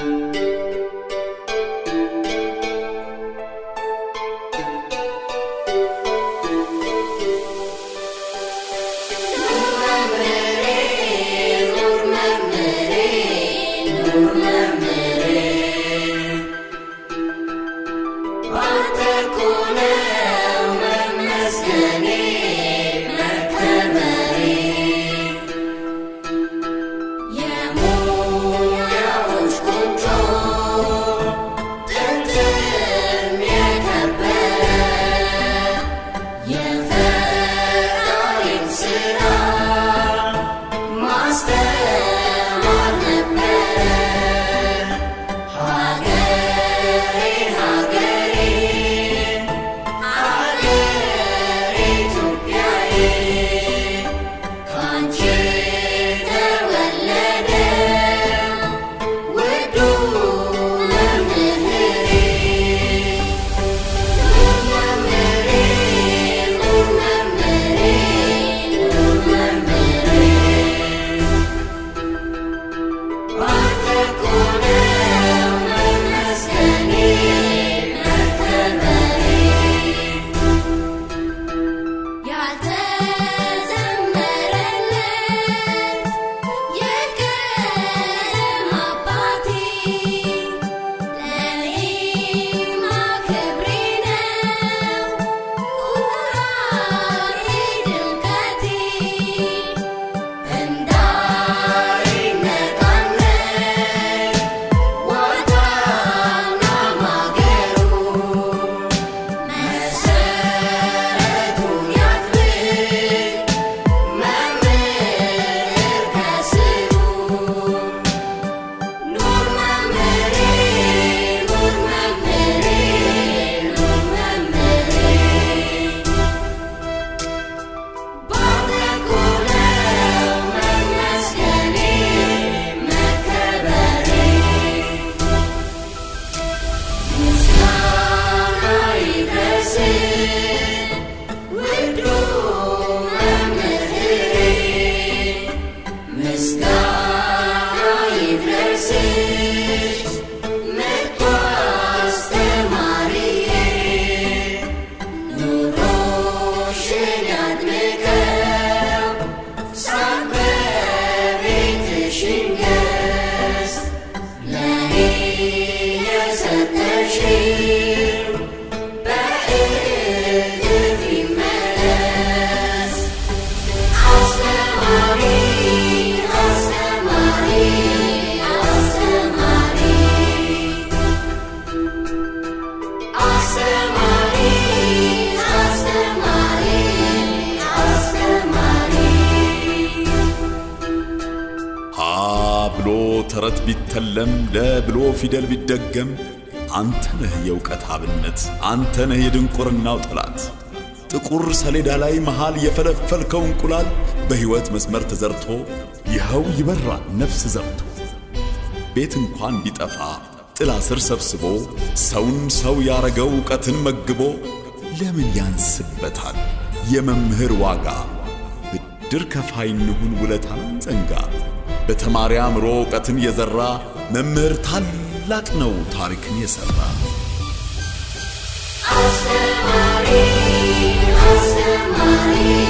ተረት ቢተለም ለብሎ ፊደል ቢደገም አንተ ነህ የእውቀት አብነት፣ አንተ ነህ የድንቁርናው ጠላት። ጥቁር ሰሌዳ ላይ መሃል የፈለፈልከው እንቁላል በሕይወት መስመር ተዘርቶ ይኸው ይበራል ነፍስ ዘርቶ። ቤት እንኳን ቢጠፋ ጥላ ስር ሰብስቦ ሰውን ሰው ያረገው እውቀትን መግቦ ለምን ያንስበታል የመምህር ዋጋ? ብድር ከፋይ እንሁን ውለታን ዘንጋ። በተማሪ አእምሮ እውቀትን የዘራ መምህር ታላቅ ነው ታሪክን የሠራ። አስተማሪ አስተማሪ